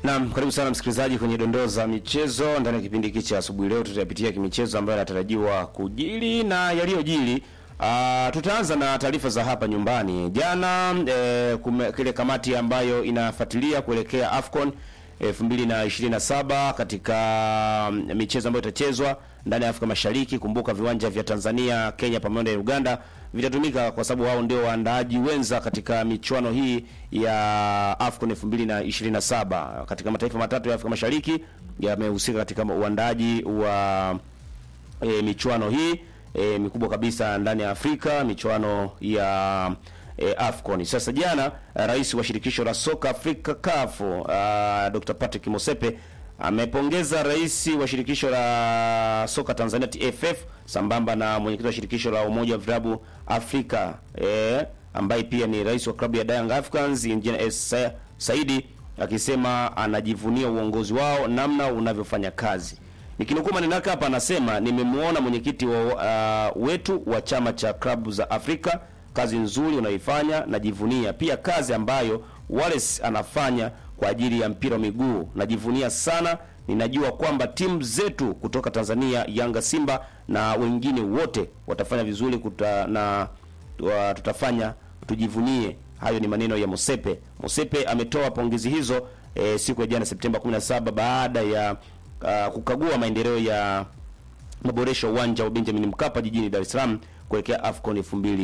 Naam, karibu sana msikilizaji kwenye dondoo za michezo ndani ya kipindi hiki cha asubuhi. Leo tutayapitia kimichezo ambayo yanatarajiwa kujili na yaliyojili. Uh, tutaanza na taarifa za hapa nyumbani. Jana eh, kume, kile kamati ambayo inafuatilia kuelekea AFCON 2027 katika mm, michezo ambayo itachezwa ndani ya Afrika Mashariki. Kumbuka viwanja vya Tanzania, Kenya pamoja na Uganda vitatumika kwa sababu wao ndio waandaaji wenza katika michuano hii ya AFCON 2027. Katika mataifa matatu ya Afrika Mashariki yamehusika katika uandaaji wa e, michuano hii e, mikubwa kabisa ndani ya Afrika, michuano ya e, AFCON. Sasa jana rais wa shirikisho la soka Afrika CAF uh, Dr. Patrick Mosepe amepongeza rais wa shirikisho la soka Tanzania TFF sambamba na mwenyekiti wa shirikisho la umoja wa vilabu Afrika e, ambaye pia ni rais wa klabu ya Young Africans Engineer S. Saidi akisema anajivunia uongozi wao namna unavyofanya kazi. Nikinukuu maneno yake hapa, anasema nimemwona mwenyekiti wa, uh, wetu wa chama cha klabu za Afrika, kazi nzuri unaifanya, najivunia pia kazi ambayo Wallace anafanya kwa ajili ya mpira wa miguu, najivunia sana. Ninajua kwamba timu zetu kutoka Tanzania, Yanga, Simba na wengine wote watafanya vizuri kuta, na wa, tutafanya tujivunie. Hayo ni maneno ya Mosepe. Mosepe ametoa pongezi hizo e, siku ya jana Septemba 17 baada ya uh, kukagua maendeleo ya maboresho uwanja wa Benjamin Mkapa jijini Dar es Salaam kuelekea AFCON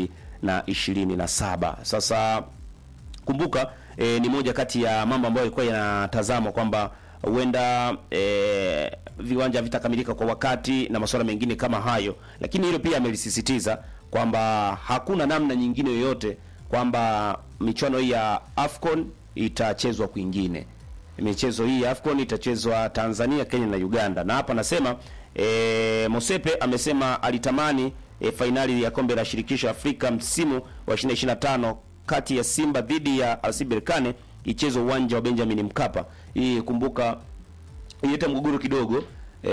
2027. Sasa kumbuka e, ni moja kati ya mambo ambayo yalikuwa yanatazamwa kwamba huenda e, viwanja vitakamilika kwa wakati na masuala mengine kama hayo, lakini hilo pia amelisisitiza kwamba hakuna namna nyingine yoyote kwamba michuano hii ya AFCON itachezwa kwingine. Michezo hii ya AFCON itachezwa Tanzania, Kenya na Uganda, na hapa anasema e, Mosepe amesema alitamani e, fainali ya kombe la shirikisho Afrika msimu wa 2025 kati ya Simba dhidi ya RS Berkane ichezwe uwanja wa Benjamin Mkapa. Hii kumbuka ileta mgogoro kidogo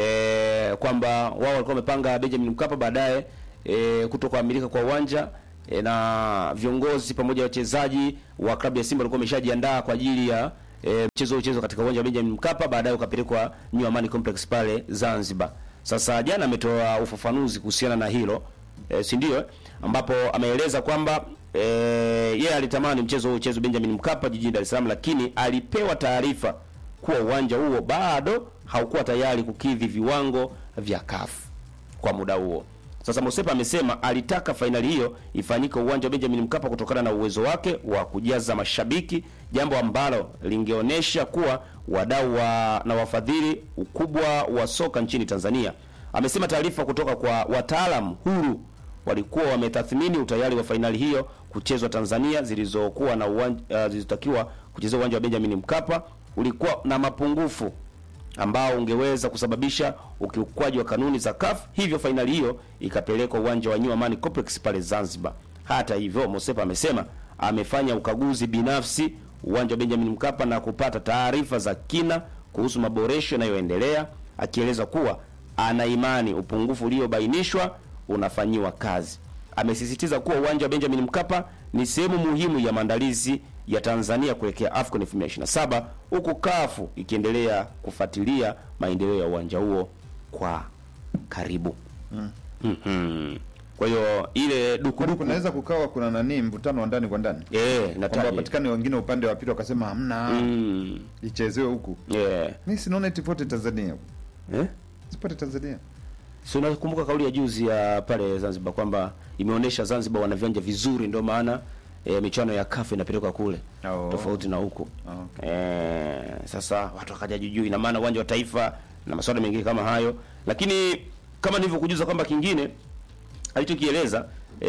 e, kwamba wao walikuwa wamepanga Benjamin Mkapa, baadaye e, kutokuamilika kwa uwanja e, na viongozi pamoja na wachezaji wa klabu ya Simba walikuwa wameshajiandaa kwa ajili ya e, mchezo uchezwa katika uwanja wa Benjamin Mkapa, baadaye ukapelekwa New Amani Complex pale Zanzibar. Sasa jana ametoa ufafanuzi kuhusiana na hilo e, si ndio, ambapo ameeleza kwamba e, yeye alitamani mchezo huo uchezwe Benjamin Mkapa jijini Dar es Salaam, lakini alipewa taarifa kuwa uwanja huo bado haukuwa tayari kukidhi viwango vya CAF kwa muda huo. Sasa Mosepa amesema alitaka fainali hiyo ifanyike uwanja wa Benjamin Mkapa kutokana na uwezo wake wa kujaza mashabiki, jambo ambalo lingeonyesha kuwa wadau wa, na wafadhili ukubwa wa soka nchini Tanzania. Amesema taarifa kutoka kwa wataalam huru walikuwa wametathmini utayari wa fainali hiyo kuchezwa Tanzania zilizokuwa na uwanja, uh, zilizotakiwa kuchezwa uwanja wa Benjamin Mkapa ulikuwa na mapungufu ambao ungeweza kusababisha ukiukwaji wa kanuni za CAF, hivyo fainali hiyo ikapelekwa uwanja wa New Amani Complex pale Zanzibar. Hata hivyo, Mosepa amesema amefanya ukaguzi binafsi uwanja wa Benjamin Mkapa na kupata taarifa za kina kuhusu maboresho yanayoendelea, akieleza kuwa ana imani upungufu uliobainishwa unafanyiwa kazi. Amesisitiza kuwa uwanja wa Benjamin Mkapa ni sehemu muhimu ya maandalizi ya Tanzania kuelekea AFCON 2027 huku CAF ikiendelea kufuatilia maendeleo ya uwanja huo kwa karibu. Mm. Mhm. Kwa hiyo ile Kwani dukuduku kunaweza kukawa kuna nani mvutano wa ndani kwa ndani eh kwamba nataja. wapatikane wengine upande wa pili wakasema hamna Mm. ichezewe huku. Yeah. Mi sinaona eti pote Tanzania, Eh? sipote Tanzania. Si unakumbuka kauli ya juzi ya pale Zanzibar kwamba imeonyesha Zanzibar wana viwanja vizuri ndio maana e, michuano ya CAF inapelekwa kule Oh. tofauti na huko. Okay. Eh, sasa watu wakaja juu ina maana uwanja wa taifa na masuala mengine kama hayo, lakini kama nilivyokujuza kwamba kingine alichokieleza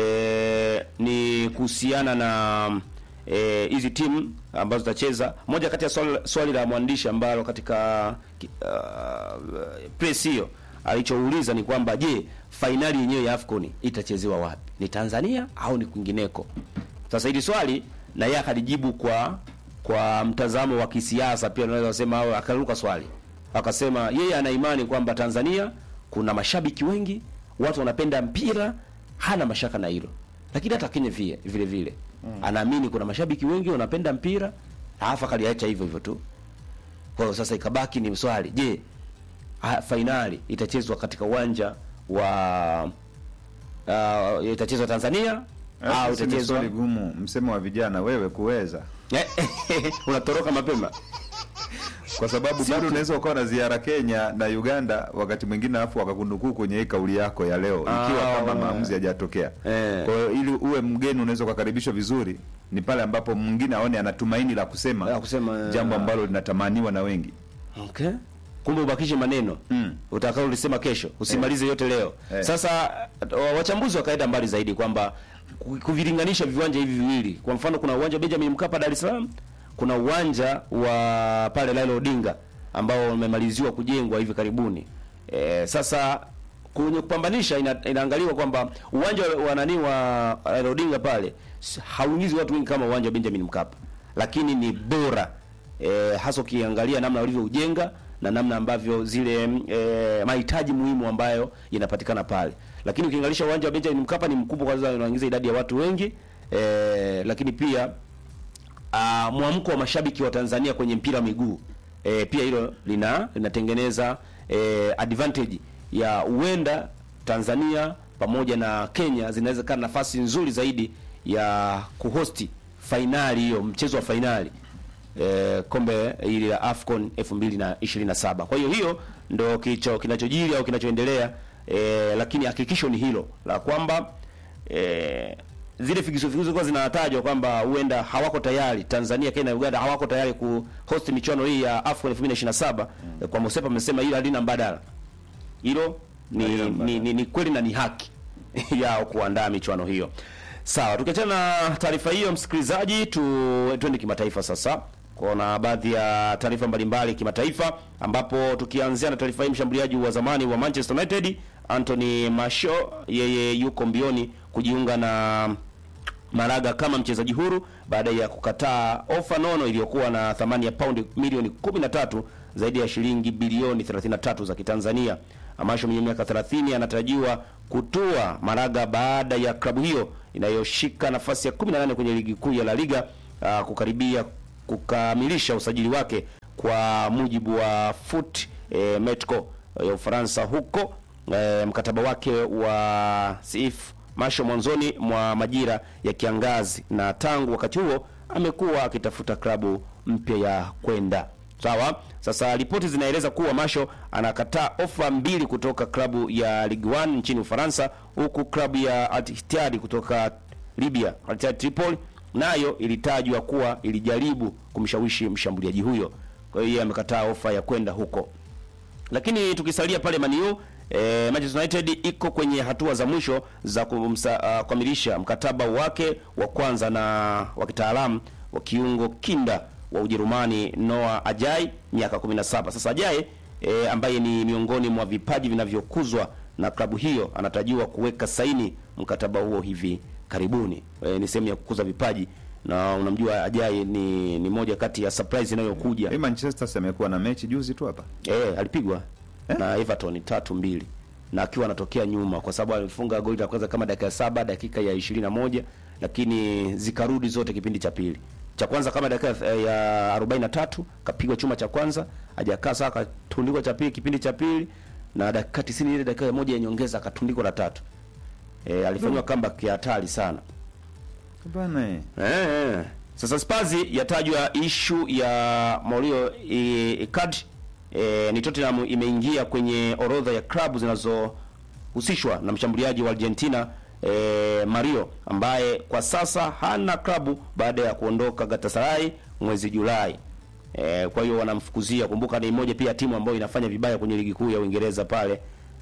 e, ni kuhusiana na eh, hizi timu ambazo zitacheza. Moja kati ya swali, swali la mwandishi ambalo katika uh, press hiyo alichouliza ni kwamba je, fainali yenyewe ya AFCON itachezewa wapi? Ni Tanzania au ni kwingineko? Sasa hili swali na yeye akalijibu kwa kwa mtazamo wa kisiasa pia unaweza kusema, au akaruka swali akasema yeye ana imani kwamba Tanzania kuna mashabiki wengi, watu wanapenda mpira, hana mashaka na hilo. Lakini hata Kenya vile vile vile anaamini kuna mashabiki wengi wanapenda mpira, alafu akaliacha hivyo hivyo tu. Kwa hiyo sasa ikabaki ni swali, je, ha- fainali itachezwa katika uwanja wa uh, itachezwa Tanzania au Sasa ni itachezwa swali gumu, msemo wa vijana, wewe kuweza, unatoroka mapema kwa sababu bado unaweza ukawa na ziara Kenya na Uganda wakati mwingine, alafu wakakunukuu kwenye hii kauli yako ya leo, ikiwa Ah, kama we. maamuzi hajatokea. Eh. Kwa hiyo ili uwe mgeni, unaweza ukakaribishwa vizuri, ni pale ambapo mwingine aone ana tumaini la kusema, La kusema, jambo ah. ambalo linatamaniwa na wengi. Okay. Kumbe ubakishe maneno Mm. utakao ulisema kesho, usimalize yote leo. Eh. Sasa wa- wachambuzi wakaenda mbali zaidi kwamba ku- kuvilinganisha viwanja hivi viwili. Kwa mfano kuna uwanja wa Benjamin Mkapa Dar es Salaam, kuna uwanja wa pale Raila Odinga ambao umemaliziwa kujengwa hivi karibuni. E, sasa kwenye kupambanisha ina, inaangaliwa kwamba uwanja wa- wa nani wa Raila Odinga pale s- hauingizi watu wengi kama uwanja wa Benjamin Mkapa, lakini ni bora e, hasa ukiangalia namna walivyoujenga na namna ambavyo zile e, mahitaji muhimu ambayo yanapatikana pale. Lakini ukiangalia uwanja wa Benjamin Mkapa ni mkubwa, kwanza unaingiza idadi ya watu wengi e, lakini pia uh, mwamko wa mashabiki wa Tanzania kwenye mpira wa miguu e, pia hilo lina linatengeneza e, advantage ya huenda Tanzania pamoja na Kenya zinaweza kuwa na nafasi nzuri zaidi ya kuhosti fainali hiyo, mchezo wa fainali e, kombe hili la AFCON 2027. Kwa hiyo hiyo ndo kicho kinachojiri au kinachoendelea e, lakini hakikisho ni hilo la kwamba e, zile figisu figisu kwa zinatajwa kwamba huenda hawako tayari Tanzania, Kenya na Uganda hawako tayari kuhost michuano hii ya AFCON 2027. Mm. Kwa Mosepa amesema hilo halina mbadala. Hilo ni, Halina mbadala. ni, ni, ni kweli na ni haki yao kuandaa michuano hiyo. Sawa, tukiachana na taarifa hiyo, msikilizaji, tu twende kimataifa sasa kuna baadhi ya taarifa mbalimbali kimataifa, ambapo tukianzia na taarifa hii, mshambuliaji wa zamani wa Manchester United Anthony Martial yeye yuko mbioni kujiunga na Malaga kama mchezaji huru baada ya kukataa ofa nono iliyokuwa na thamani ya paundi milioni 13 zaidi ya shilingi bilioni 33 za Kitanzania. Amasho mwenye miaka 30 anatarajiwa kutua Malaga baada ya klabu hiyo inayoshika nafasi ya 18 kwenye ligi kuu ya La Liga uh, kukaribia kukamilisha usajili wake kwa mujibu wa Foot eh, Metco ya Ufaransa huko eh, mkataba wake wa CF Masho mwanzoni mwa majira ya kiangazi, na tangu wakati huo amekuwa akitafuta klabu mpya ya kwenda. Sawa. Sasa ripoti zinaeleza kuwa Masho anakataa ofa mbili kutoka klabu ya Ligue 1 nchini Ufaransa, huku klabu ya Al Ittihad kutoka Libya, Al Ittihad Tripoli, nayo ilitajwa kuwa ilijaribu kumshawishi mshambuliaji huyo. Kwa hiyo yeye amekataa ofa ya kwenda huko. Lakini tukisalia pale Maniu eh, Manchester United iko kwenye hatua za mwisho za kumsa, uh, kukamilisha mkataba wake wa kwanza na wa kitaalamu wa kiungo kinda wa Ujerumani Noah Ajai miaka 17. Sasa Ajai eh, ambaye ni miongoni mwa vipaji vinavyokuzwa na klabu hiyo anatarajiwa kuweka saini mkataba huo hivi karibuni. Eh, ni sehemu ya kukuza vipaji na unamjua Ajai ni, ni moja kati ya surprise inayokuja. Hii Manchester si amekuwa na mechi juzi tu hapa. Eh, alipigwa na Everton tatu mbili na akiwa anatokea nyuma kwa sababu alifunga goli la kwanza kama dakika ya saba dakika ya ishirini na moja lakini zikarudi zote kipindi cha pili. Cha kwanza kama dakika ya 43 kapigwa chuma cha kwanza, hajakaa saa akatundikwa cha pili kipindi cha pili na dakika 90 ile dakika moja ya nyongeza akatundikwa la tatu. Eh, alifanywa comeback ya hatari sana. Bana eh. Eh, eh. Sasa Spazi yatajwa ishu ya Mauricio Icardi e, ni Tottenham imeingia kwenye orodha ya klabu zinazohusishwa na mshambuliaji wa Argentina e, Mario ambaye kwa sasa hana klabu baada ya kuondoka Galatasaray mwezi Julai. E, kwa hiyo wanamfukuzia. Kumbuka ni moja pia timu ambayo inafanya vibaya kwenye ligi kuu ya Uingereza pale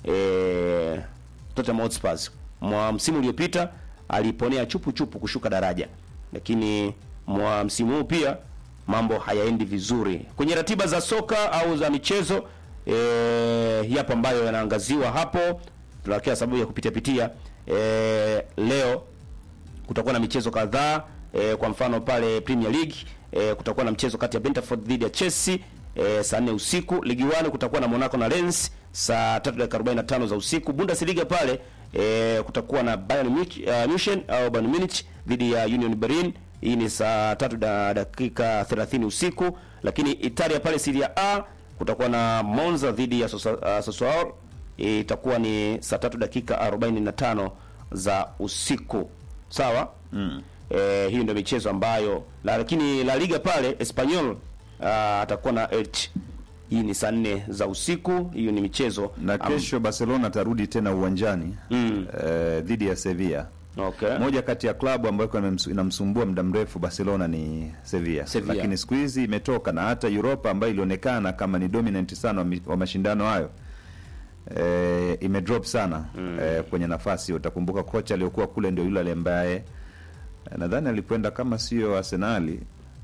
e, Tottenham Hotspur. Mwa msimu uliopita aliponea chupu chupu kushuka daraja, lakini mwa msimu huu pia mambo hayaendi vizuri kwenye ratiba za soka au za michezo. E, yapo ambayo yanaangaziwa hapo, tunakia sababu ya kupitia pitia. E, leo kutakuwa na michezo kadhaa e, kwa mfano pale Premier League e, kutakuwa na mchezo kati ya Brentford dhidi ya Chelsea e, saa 4 usiku. Ligi 1 kutakuwa na Monaco na Lens saa 3 dakika 45 za usiku. Bundesliga pale e, kutakuwa na Bayern Munich uh, Munchen au Bayern Munich dhidi ya Union Berlin hii ni saa tatu na dakika 30 usiku. Lakini Italia pale Serie A kutakuwa na Monza dhidi ya Sosa- uh, Sassuolo itakuwa ni saa tatu dakika 45 za usiku sawa. mm. Eh, hiyo ndio michezo ambayo la, lakini La Liga pale Espanyol uh, atakuwa na Elche. Hii ni saa nne za usiku. Hiyo ni michezo na am- kesho Barcelona atarudi tena uwanjani Mm. eh, dhidi ya Sevilla. okay. Moja kati ya klabu ambayo kwa inamsu- inamsumbua muda mrefu Barcelona ni Sevilla. Sevilla. Lakini siku hizi imetoka na hata Europa ambayo ilionekana kama ni dominant sana wa mi- wa mashindano hayo eh, imedrop sana eh, kwenye nafasi. Utakumbuka kocha aliyokuwa kule ndio yule ambaye eh, nadhani alikwenda kama sio Arsenali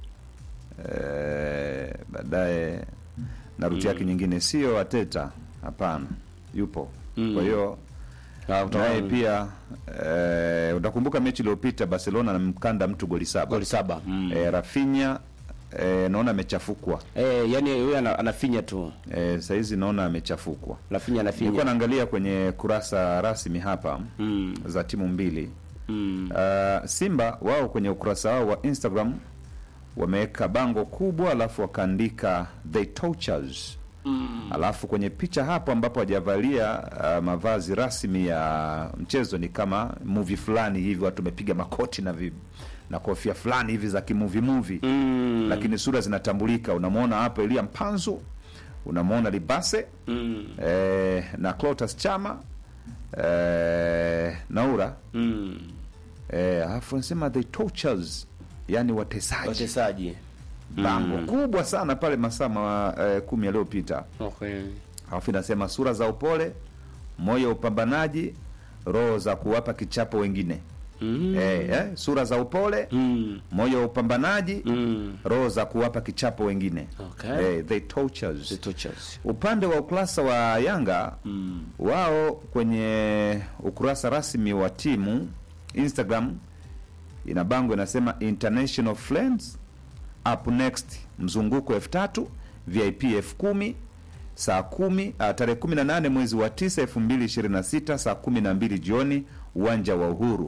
eh, baadaye na ruti yake nyingine sio Ateta, hapana, yupo kwa hiyo Ah, utaona- naye pia eh, utakumbuka mechi iliyopita Barcelona anamkanda mtu goli saba goli saba mm. eh, Rafinha eh, naona amechafukwa Eh, yani yeye ana, anafinya tu eh, sahizi naona amechafukwa. Rafinha Nilikuwa anafinya naangalia kwenye kurasa rasmi hapa mm. za timu mbili Mm. uh, Simba wao kwenye ukurasa wao wa Instagram wameweka bango kubwa, alafu wakaandika the tortures mm. alafu kwenye picha hapo ambapo hajavalia uh, mavazi rasmi ya mchezo ni kama movie fulani hivi, watu wamepiga makoti na vi, na kofia fulani hivi za kimuvi movie Mm. lakini sura zinatambulika. Unamwona hapo Elia Mpanzu, unamwona Libase Mm. eh, na Clotas Chama eh, Naura Mm. eh, alafu nasema the tortures, yani watesaji wachezaji bango kubwa sana pale masaa ma, eh, kumi yaliyopita. okay. Alafu inasema sura za upole, moyo wa upambanaji, roho za kuwapa kichapo wengine. mm. Eh, eh, sura za upole, Mm. moyo wa upambanaji, Mm. roho za kuwapa kichapo wengine. Okay. Eh, the tortures. The tortures. Upande wa ukurasa wa Yanga Mm. wao kwenye ukurasa rasmi wa timu Instagram ina bango inasema international friends up next, mzunguko elfu tatu VIP elfu kumi saa kumi uh, tarehe kumi na nane mwezi wa tisa elfu mbili ishirini na sita saa kumi na mbili jioni uwanja wa Uhuru.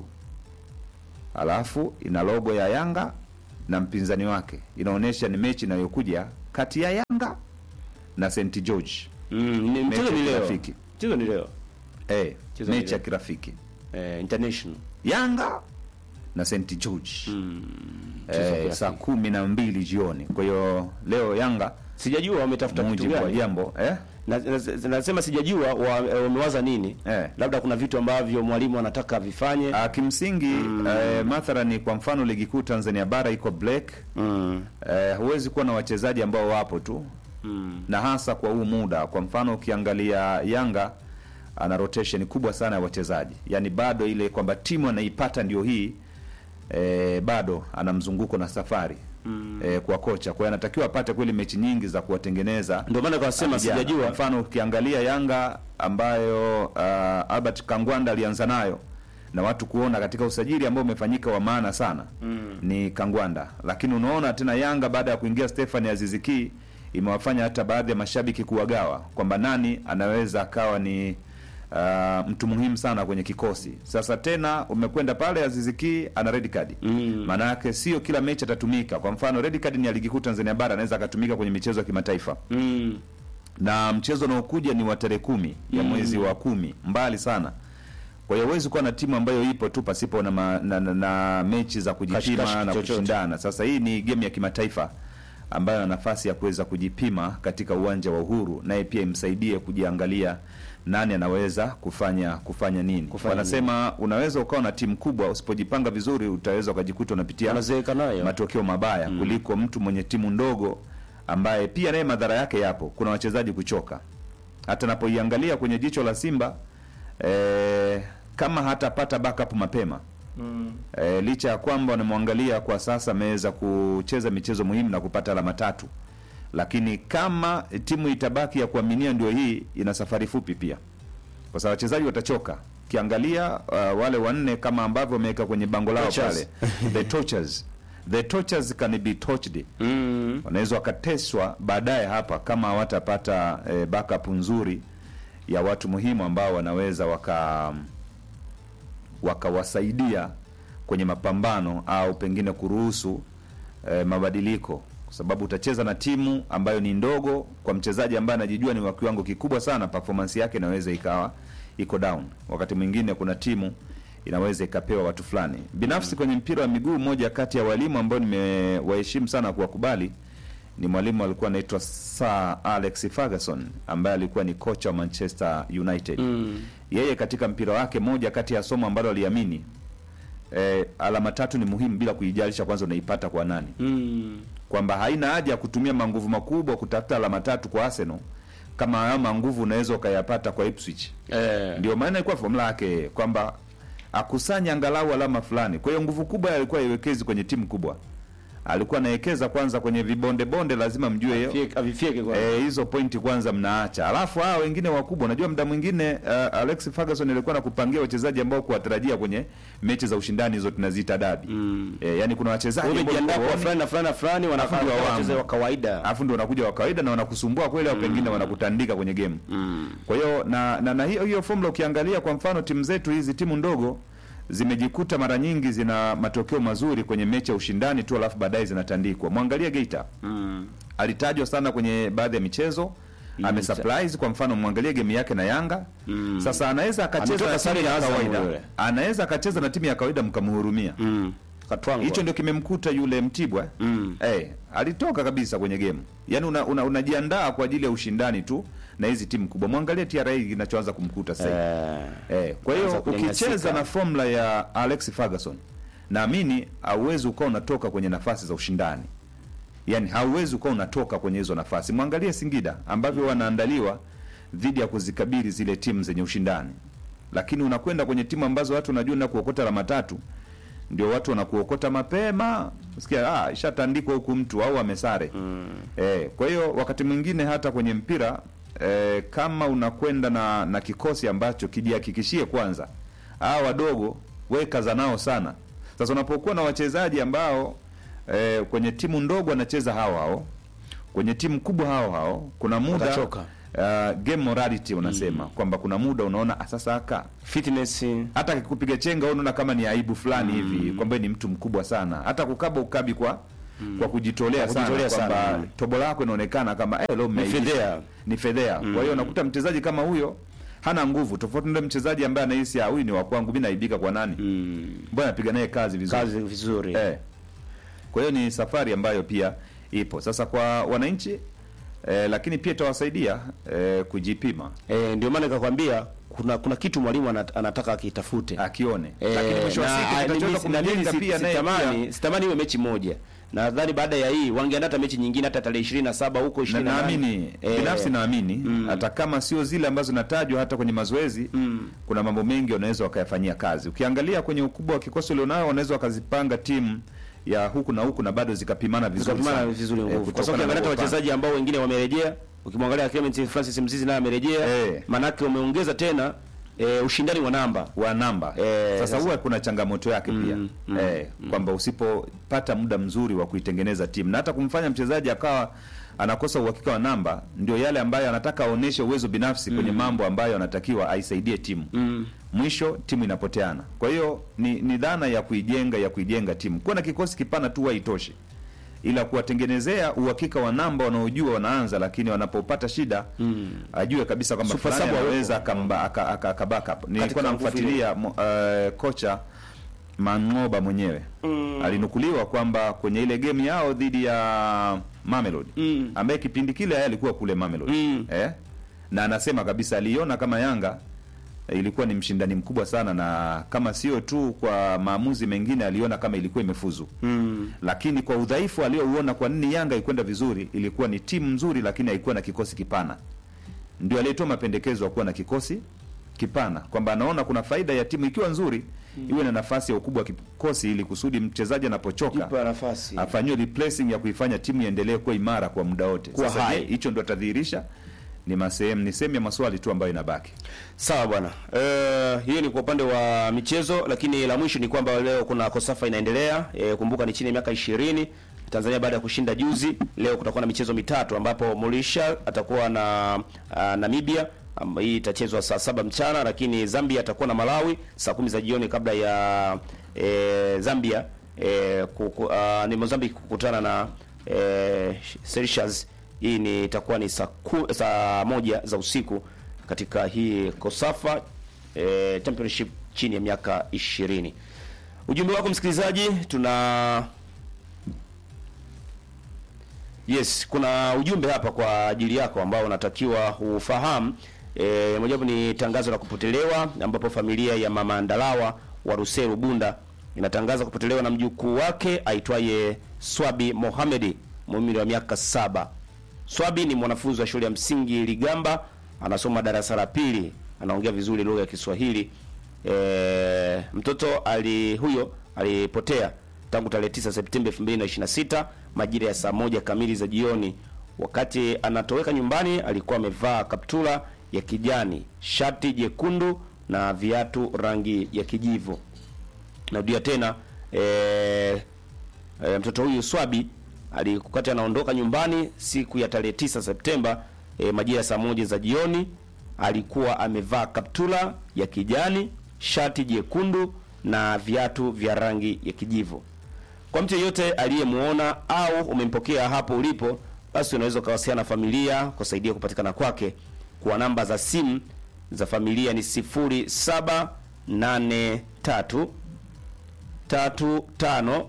Alafu ina logo ya Yanga na mpinzani wake, inaonyesha ni mechi inayokuja kati ya Yanga na St George. Mm. Ni- Mchezo Mechi ni ya leo. kirafiki. Mchezo ni leo. Eh, Mchezo mechi ni ya leo. kirafiki Eh, international. Yanga na St George Mchezo wa eh, kirafiki. saa kumi na mbili jioni. Kwa hiyo leo Yanga Sijajua wametafuta kitu mujibu wa gani. jambo eh? Na- na- Nasema sijajua wa- wamewaza nini. Eh. Labda kuna vitu ambavyo mwalimu anataka vifanye. Ah, kimsingi eh, mathalani kwa mfano ligi kuu Tanzania bara iko black Mm. eh, huwezi kuwa na wachezaji ambao wapo tu Mm. na hasa kwa huu muda. Kwa mfano ukiangalia Yanga ana rotation kubwa sana ya wachezaji, yaani bado ile kwamba timu anaipata ndio hii e, bado ana mzunguko na safari mm. e, kwa kocha. Kwa hiyo anatakiwa apate kweli mechi nyingi za kuwatengeneza Ndio maana kwa sema vijana. sijajua. Kwa mfano ukiangalia Yanga ambayo uh, Albert Kangwanda alianza nayo na watu kuona katika usajili ambao umefanyika wa maana sana mm. ni Kangwanda, lakini unaona tena Yanga baada ya kuingia Stefan Aziziki imewafanya hata baadhi ya mashabiki kuwagawa kwamba nani anaweza akawa ni uh, mtu muhimu sana kwenye kikosi. Sasa tena umekwenda pale Aziziki ana red card Mm. maana yake sio kila mechi atatumika. Kwa mfano red card ni ya ligi kuu Tanzania bara, anaweza akatumika kwenye michezo ya kimataifa Mm. na mchezo unaokuja ni wa tarehe kumi ya mwezi wa kumi, mbali sana. Kwa hiyo huwezi kuwa na timu ambayo ipo tu pasipo na, ma, na, na, na mechi za kujipima Kashikashi na chochote. kushindana. Sasa hii ni game ya kimataifa ambayo ana nafasi ya kuweza kujipima katika uwanja wa Uhuru, naye pia imsaidie kujiangalia nani anaweza kufanya kufanya nini. Kufanya Wanasema unaweza ukawa na timu kubwa, usipojipanga vizuri utaweza ukajikuta unapitia Wanazeeka nayo. matokeo mabaya kuliko mtu mwenye timu ndogo ambaye pia naye madhara yake yapo. Kuna wachezaji kuchoka. Hata napoiangalia kwenye jicho la Simba eh, kama hatapata backup mapema Mm. eh, licha ya kwamba wanamwangalia kwa sasa ameweza kucheza michezo muhimu na kupata alama tatu, lakini kama timu itabaki ya kuaminia ndio hii, ina safari fupi pia, kwa sababu wachezaji watachoka. Ukiangalia uh, wale wanne kama ambavyo wameweka kwenye bango lao Tortures. pale the tortures the tortures can be tortured Mm. wanaweza wakateswa baadaye hapa kama hawatapata eh, backup nzuri ya watu muhimu ambao wanaweza waka wakawasaidia kwenye mapambano au pengine kuruhusu eh, mabadiliko kwa sababu utacheza na timu ambayo ni ndogo kwa mchezaji ambaye anajijua ni wa kiwango kikubwa sana performance yake inaweza ikawa iko down wakati mwingine kuna timu inaweza ikapewa watu fulani binafsi kwenye mpira wa miguu moja kati ya walimu ambao nimewaheshimu sana kuwakubali ni mwalimu alikuwa anaitwa Sir Alex Ferguson ambaye alikuwa ni kocha wa Manchester United Mm. yeye katika mpira wake moja kati ya somo ambalo aliamini eh, alama tatu ni muhimu bila kuijalisha kwanza unaipata kwa nani Mm. kwamba haina haja ya kutumia manguvu makubwa kutafuta alama tatu kwa Arsenal kama hayo manguvu unaweza ukayapata kwa Ipswich Eh. ndio maana ilikuwa formula yake kwamba akusanya angalau alama fulani kwa hiyo nguvu kubwa alikuwa iwekezi kwenye timu kubwa alikuwa anawekeza kwanza kwenye vibonde bonde lazima mjue hiyo Fie- Avifyeke kwa. Eh, hizo pointi kwanza mnaacha, alafu hao wengine wakubwa, unajua muda mwingine uh, Alex Ferguson alikuwa nakupangia wachezaji ambao kuwatarajia kwenye mechi za ushindani hizo tunaziita dabi Mm. eh, yani kuna wachezaji ambao Umejiandaa kwa huwaoni, fulani na fulani na fulani wanafanya ndio wamo. wacheze wa kawaida. alafu ndio wanakuja wa kawaida na wanakusumbua kweli, au pengine wanakutandika kwenye game. Mm. Kwa hiyo na, na, na hiyo hiyo formula ukiangalia kwa mfano timu zetu hizi timu ndogo zimejikuta mara nyingi zina matokeo mazuri kwenye mechi ya ushindani tu, alafu baadaye zinatandikwa. Mwangalie Geita Mm. alitajwa sana kwenye baadhi ya michezo ame surprise kwa mfano mwangalie game yake na Yanga Mm. sasa anaweza akacheza Ametoka na timu sare na ya Azam kawaida yule. anaweza akacheza na timu ya kawaida mkamhurumia Mm. Katwangwa. hicho ndio kimemkuta yule Mtibwa Mm. eh alitoka kabisa kwenye game yani una, una, unajiandaa kwa ajili ya ushindani tu na hizi timu kubwa mwangalie TRA kinachoanza kumkuta sasa hivi. Eh. Eh, kwa hiyo Anza kunyanyasika. ukicheza na formula ya Alex Ferguson naamini hauwezi ukawa unatoka kwenye nafasi za ushindani, yaani hauwezi ukawa unatoka kwenye hizo nafasi. Mwangalie Singida ambavyo wanaandaliwa dhidi ya kuzikabili zile timu zenye ushindani, lakini unakwenda kwenye timu ambazo watu wanajua na kuokota alama tatu, ndio watu wanakuokota mapema, sikia ah, ishatandikwa huku mtu au amesare Mm. Eh, kwa hiyo wakati mwingine hata kwenye mpira eh, kama unakwenda na na kikosi ambacho kijihakikishie kwanza, hawa wadogo weka za nao sana. Sasa unapokuwa na wachezaji ambao eh, kwenye timu ndogo wanacheza hao hao, kwenye timu kubwa hao hao, kuna muda Watachoka. uh, game morality unasema kwamba kuna muda unaona "Ah, sasa aka Fitness. hata akikupiga chenga wewe unaona kama ni aibu fulani hivi kwamba wewe ni mtu mkubwa sana, hata kukaba ukabi kwa kwa kujitolea Kwa sana kujitolea kwamba sana. tobo lako inaonekana kama eh, leo mmeibisha. fedhea. ni fedhea. Kwa hiyo unakuta mchezaji kama huyo hana nguvu, tofauti na mchezaji ambaye anahisi ah, huyu ni wa kwangu, mimi naibika kwa nani? Mm. Mbona napiga naye kazi vizuri Kazi vizuri. eh. Kwa hiyo ni safari ambayo pia ipo sasa kwa wananchi eh, lakini pia itawasaidia eh, kujipima Eh, ndio maana nikakwambia kuna kuna kitu mwalimu ana- anataka akitafute. akione, Eh, lakini mwisho wa na- siku ah, kitachoweza mimi- na mimi kumjenga si- pia naye pia sitamani sitamani iwe mechi moja. Nadhani baada ya hii wangeandaa hata mechi nyingine hata tarehe 27 huko na 28. naamini Eh, binafsi naamini mm. hata kama sio zile ambazo natajwa hata kwenye mazoezi Mm. kuna mambo mengi wanaweza wakayafanyia kazi. Ukiangalia kwenye ukubwa wa kikosi ulionao, wanaweza wakazipanga timu ya huku na huku na bado zikapimana vizuri Zikapimana sana. vizuri Eh, nguvu. Kwa kutokana sababu ukiangalia hata na kupanga. wachezaji ambao wengine wamerejea, ukimwangalia Clement Francis Mzizi naye amerejea, Eh. manake umeongeza tena eh, ushindani wa namba. wa namba Eh, sasa sasa- huwa kuna changamoto yake pia Mm, mm, eh, kwamba usipopata muda mzuri wa kuitengeneza timu na hata kumfanya mchezaji akawa anakosa uhakika wa namba, ndio yale ambayo anataka aoneshe uwezo binafsi kwenye mambo ambayo anatakiwa aisaidie timu Mm. mwisho timu inapoteana. Kwa hiyo ni, ni dhana ya kuijenga ya kuijenga timu. Kuwa na kikosi kipana tu haitoshi, ila kuwatengenezea uhakika wa namba wanaojua wanaanza, lakini wanapopata shida Mm. ajue kabisa kwamba Super fulani sub anaweza akamba- aka- aka- aka backup. Nilikuwa Katika nguvu namfuatilia mo- eh, kocha Mangoba mwenyewe Mm. alinukuliwa kwamba kwenye ile game yao dhidi ya Mamelodi Mm. ambaye kipindi kile yeye alikuwa kule Mamelodi Mm. eh? na anasema kabisa aliona kama Yanga eh, ilikuwa ni mshindani mkubwa sana, na kama sio tu kwa maamuzi mengine aliona kama ilikuwa imefuzu Mm. lakini kwa udhaifu aliouona, kwa nini Yanga ikwenda vizuri, ilikuwa ni timu nzuri, lakini haikuwa na kikosi kipana. Ndio aliyetoa mapendekezo ya kuwa na kikosi kipana, kwamba anaona kuna faida ya timu ikiwa nzuri iwe na nafasi ya ukubwa wa kikosi, ili kusudi mchezaji anapochoka Kipa nafasi. afanyiwe replacing ya kuifanya timu iendelee kuwa imara kwa muda wote. Kuwa Sasa hai. je, hicho ndo atadhihirisha? Ni masehemu ni sehemu ya maswali tu ambayo inabaki. Sawa bwana. Eh, hiyo ni kwa upande wa michezo, lakini la mwisho ni kwamba leo kuna Kosafa inaendelea. Eh, kumbuka ni chini ya miaka 20 Tanzania baada ya kushinda juzi. Leo kutakuwa na michezo mitatu ambapo Mauritius atakuwa na uh, Namibia Am- hii itachezwa saa saba mchana, lakini Zambia atakuwa na Malawi saa kumi za jioni kabla ya e, Zambia e, kuku, uh, ni Mozambique kukutana na e, Seychelles. Hii ni itakuwa ni saa ku- saa moja za usiku katika hii Kosafa e, Championship chini ya miaka 20. Ujumbe wako msikilizaji, tuna Yes, kuna ujumbe hapa kwa ajili yako ambao unatakiwa ufahamu. E, mojawapo ni tangazo la kupotelewa ambapo familia ya Mama Ndalawa wa Ruseru Bunda inatangaza kupotelewa na mjukuu wake aitwaye Swabi Mohamedi mwenye umri wa miaka saba. Swabi ni mwanafunzi wa shule ya msingi Ligamba, anasoma darasa la pili, anaongea vizuri lugha ya Kiswahili. E, mtoto ali huyo alipotea tangu tarehe 9 Septemba 2026 majira ya saa moja kamili za jioni. Wakati anatoweka nyumbani, alikuwa amevaa kaptula ya kijani, shati jekundu na viatu rangi ya kijivu. Narudia tena e, e, mtoto huyu Swabi alikati anaondoka nyumbani siku ya tarehe 9 Septemba e, majira ya saa moja za jioni, alikuwa amevaa kaptula ya kijani, shati jekundu na viatu vya rangi ya kijivu. Kwa mtu yeyote aliyemuona au umempokea hapo ulipo, basi unaweza ukawasiliana na familia kusaidia kupatikana kwake kwa namba za simu za familia ni 0783 35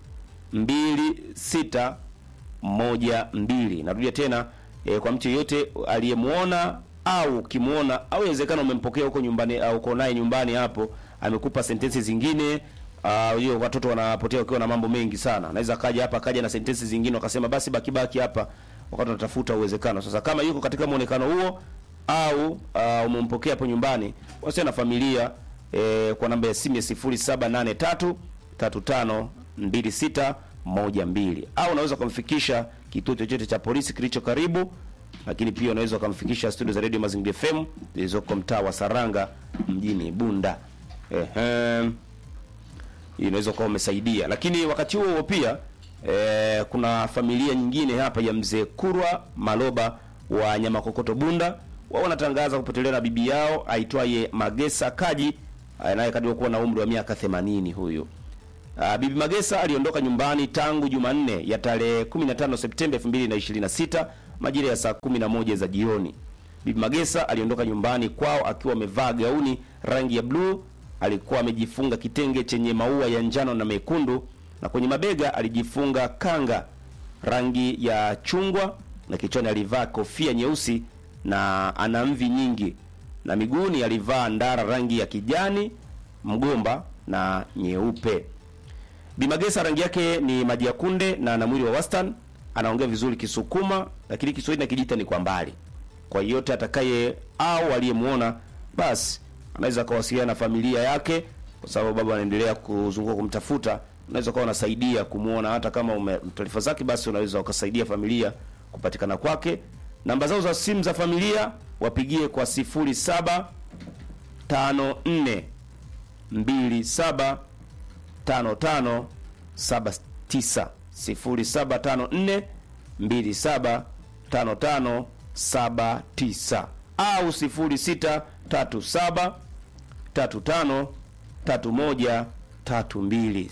26 moja mbili. Narudia tena e, kwa mtu yeyote aliyemuona au ukimuona au inawezekana umempokea huko nyumbani au uko naye nyumbani hapo, amekupa sentensi zingine ah, hiyo watoto wanapotea wakiwa na mambo mengi sana. Anaweza kaja hapa akaja na sentensi zingine wakasema basi baki baki hapa wakati tunatafuta uwezekano. Sasa kama yuko katika muonekano huo au uh, umempokea hapo nyumbani, wasiliana na familia eh, kwa namba ya simu ya 0783 35 26 moja mbili au unaweza ukamfikisha kituo chochote cha polisi kilicho karibu, lakini pia unaweza ukamfikisha studio za Radio Mazingira FM zilizoko mtaa wa Saranga mjini Bunda. Ehe, hii inaweza kuwa umesaidia, lakini wakati huo huo pia eh, kuna familia nyingine hapa ya mzee Kurwa Maloba wa Nyamakokoto Bunda, wao wanatangaza kupotelewa na bibi yao aitwaye Magesa Kaji anayekadiriwa kuwa na umri wa miaka 80 huyu. Uh, Bibi Magesa aliondoka nyumbani tangu Jumanne ya tarehe 15 Septemba 2026 majira ya saa 11 za jioni. Bibi Magesa aliondoka nyumbani kwao akiwa amevaa gauni rangi ya bluu, alikuwa amejifunga kitenge chenye maua ya njano na mekundu na kwenye mabega alijifunga kanga rangi ya chungwa na kichwani alivaa kofia nyeusi na ana mvi nyingi na miguuni alivaa ndara rangi ya kijani mgomba na nyeupe. Bimagesa rangi yake ni maji ya kunde na ana mwili wa wastani, anaongea vizuri Kisukuma, lakini Kiswahili na Kijita ni kwa mbali. Kwa yote atakaye au aliyemuona, basi anaweza akawasiliana na familia yake, kwa sababu baba anaendelea kuzunguka kumtafuta. Unaweza kuwa unasaidia kumuona, hata kama ume taarifa zake, basi unaweza ukasaidia familia kupatikana kwake. Namba zao za simu za familia wapigie kwa 07 54 27 55 79 0754 27 55 79 au 0637 35 31 32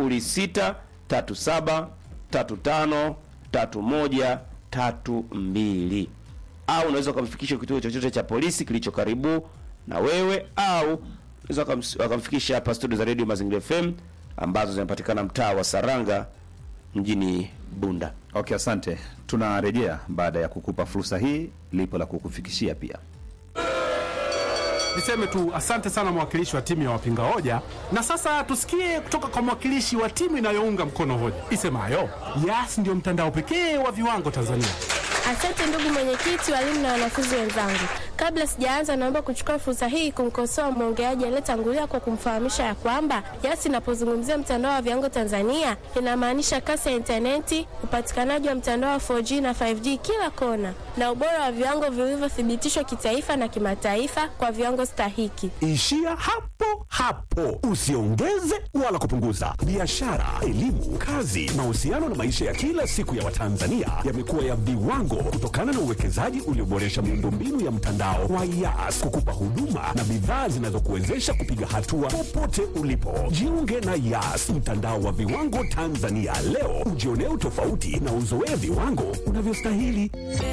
0637 35 31 32 au unaweza ukamfikisha kituo chochote cha polisi kilicho karibu na wewe au unaweza wakams- wakamfikisha hapa studio za Radio Mazingira FM ambazo zinapatikana mtaa wa Saranga mjini Bunda. Okay, asante. Tunarejea baada ya kukupa fursa hii, lipo la kukufikishia pia. Niseme tu asante sana mwakilishi wa timu ya wapinga hoja, na sasa tusikie kutoka kwa mwakilishi wa timu inayounga mkono hoja isemayo Yas ndio mtandao pekee wa viwango Tanzania. Asante ndugu mwenyekiti, walimu na wanafunzi wenzangu. Kabla sijaanza, naomba kuchukua fursa hii kumkosoa mwongeaji aliyetangulia kwa kumfahamisha ya kwamba Yas inapozungumzia mtandao wa viwango Tanzania inamaanisha kasi ya intaneti, upatikanaji wa mtandao wa 4G na 5G kila kona, na ubora wa viwango vilivyothibitishwa kitaifa na kimataifa kwa viwango stahiki. Ishia hapo hapo, usiongeze wala kupunguza. Biashara, elimu, kazi, mahusiano na maisha ya kila siku ya Watanzania yamekuwa ya viwango kutokana na uwekezaji ulioboresha miundombinu ya mtandao mtandao wa Yas kukupa huduma na bidhaa zinazokuwezesha kupiga hatua popote ulipo. Jiunge na Yas, mtandao wa viwango Tanzania leo, ujionee utofauti na uzoee viwango unavyostahili.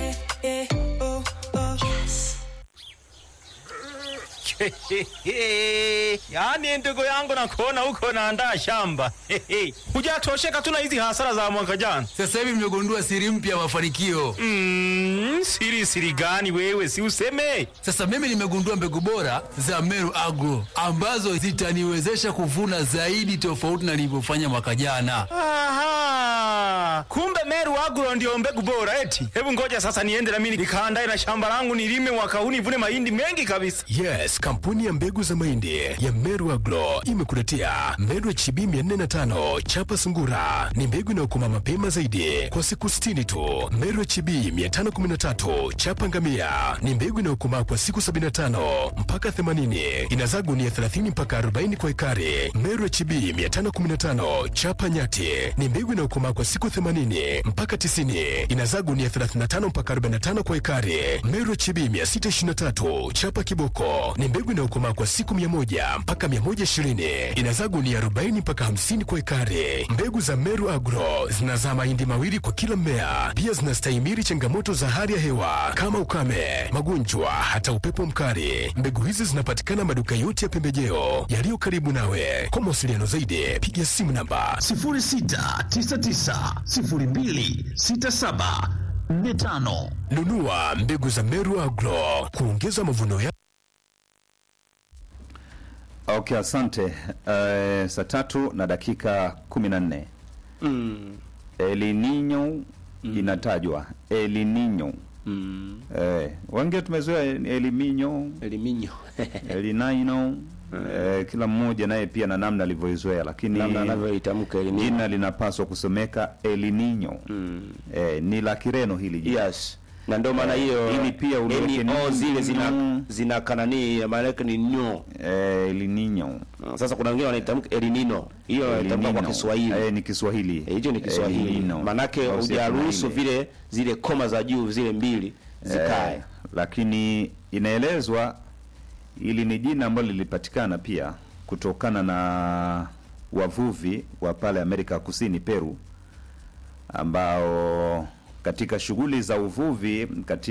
yaani ndugu yangu nakuona huko naandaa shamba hujatosheka tu na hizi hasara za mwaka jana Sasa hivi mmegundua siri mpya ya mafanikio. mm, siri siri gani wewe si useme Sasa mimi nimegundua mbegu bora za Meru Agro ambazo zitaniwezesha kuvuna zaidi tofauti na nilivyofanya mwaka jana. Aha, kumbe Meru Agro ndio mbegu bora eti. Hebu ngoja sasa niende na mimi nikaandae na shamba langu nilime mwaka huu nivune mahindi mengi kabisa. Yes, kampuni ya mbegu za mahindi ya Meru Agro imekuletea Meru HB 405 chapa sungura. Ni mbegu inayokoma mapema zaidi kwa siku 60 tu. Meru HB 513 chapa ngamia ni mbegu inayokomaa kwa siku 75 mpaka 80. Inazaa gunia 30 mpaka 40 kwa ekari. Meru HB 515 chapa nyati ni mbegu inayokomaa kwa siku 80 mpaka 90. Inazaa gunia 35 mpaka 45 kwa ekari. Meru HB 623 chapa kiboko ni mbegu inayokomaa kwa siku 100 mpaka 120. Inazaa gunia 40 mpaka 50 kwa ekari. Mbegu za Meru Agro zinazaa mahindi mawili kwa kila mmea. Pia zinastahimili changamoto za hali ya hewa kama ukame, magonjwa, hata upepo mkali. Mbegu hizi zinapatikana maduka yote ya pembejeo yaliyo karibu nawe. Kwa mawasiliano zaidi, piga simu namba 0699026745. nunua mbegu za Meru Agro kuongeza mavuno ya Okay, asante. Uh, saa tatu na dakika kumi na nne Mm. El Nino inatajwa El Nino Mm. eh, wengi tumezoea El Nino Eliminyo. El Nino eh, kila mmoja naye pia na namna alivyoizoea, lakini Namna anavyoitamka eliminyo. jina linapaswa kusomeka El Nino Mm. eh, ni la Kireno hili jina Yes. Na ndio maana hiyo Ili pia uliweke NO nini? zile zina Mm. zina kanani maana yake ni nyo. eh, El Nino Sasa kuna wengine wanaitamka elinino. Hiyo El inaitamka kwa Nino. Kiswahili. eh, ni Kiswahili Eh, hicho ni Kiswahili. El Nino. Manake Au si hujaruhusu Kiswahili. vile zile koma za juu zile mbili zikae. Eh, lakini inaelezwa ili ni jina ambalo lilipatikana pia kutokana na wavuvi wa pale Amerika ya Kusini Peru, ambao katika shughuli za uvuvi katika